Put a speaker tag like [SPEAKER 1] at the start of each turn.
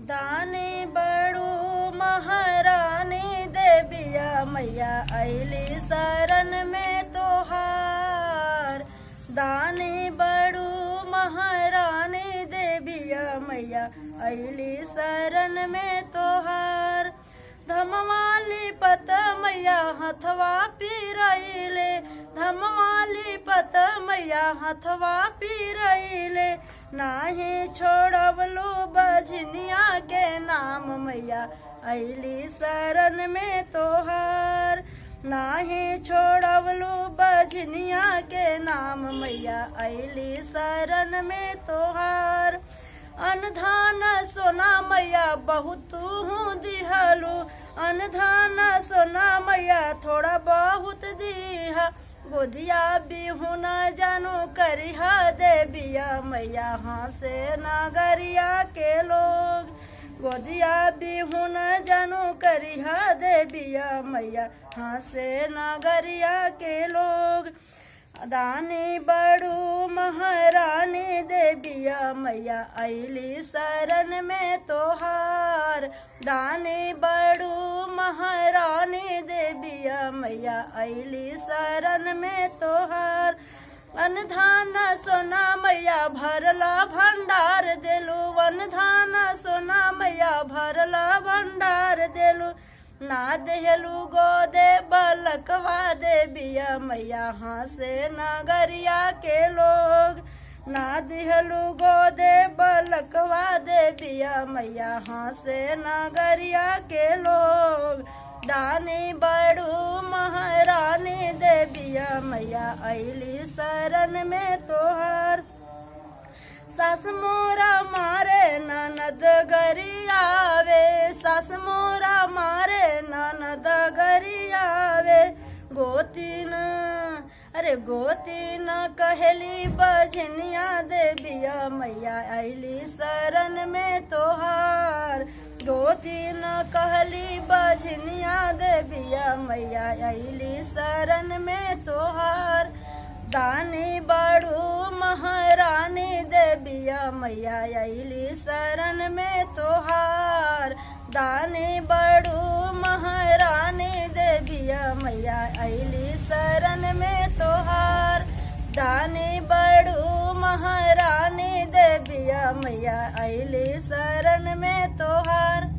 [SPEAKER 1] दानी बड़ू महारानी देविया मैया ऐली शरण में तोहार दानी बड़ू महारानी देविया मैया ऐली शरण में तोहार धमवाली पत मैया हथवा पीरैले धमवाली पत मैया हथवा पीरैले नाही छोड़वलू बजनिया के नाम मैया ऐली शरण में तोहार नाही छोड़वलू बजनिया के नाम मैया ऐली शरण में तोहार अनधान सोना मैया बहुत हूँ दिहलू अनधान सोना मैया थोड़ा बहुत दीहा गोदिया बिहू न जानू करिहा देविया मैया हाँ से नागरिया के लोग गोदिया बिहू न जानू करिहा देविया मैया हाँ से नागरिया के लोग दानी बड़ू महारानी देविया मैया ऐली शरण में तोहार दानी बड़ू महारानी देविया मैया ऐली शरण में तोहार अनधान सोना मैया भरला भंडार देलू अनधान सोना मैया भरला भंडार देलू ना देहलू गोदे बलकवा देविया मैया हाँ से नगरिया के लोग ना दिहलू गोदे बलकवा देविया मैया हाँ से नगरिया के लोग दानी बड़ू महारानी देविया मैया ऐली शरण में तोहार सास मोरा मारे ननद गरियावे सास मोरा मारे ननद गरियावे गोतीन अरे गोतीन कहली बजनिया देविया मैया ऐली शरण में तोहार गोतीन कहली बजनिया देविया मैया ऐली शरण में तोहार दानी बड़ू महारानी देविया मैया ऐली शरण में तोहार दानी बड़ू महारानी देविया मैया ऐली शरण में तोहार दानी बड़ू महारानी देविया मैया ऐली शरण में तोहार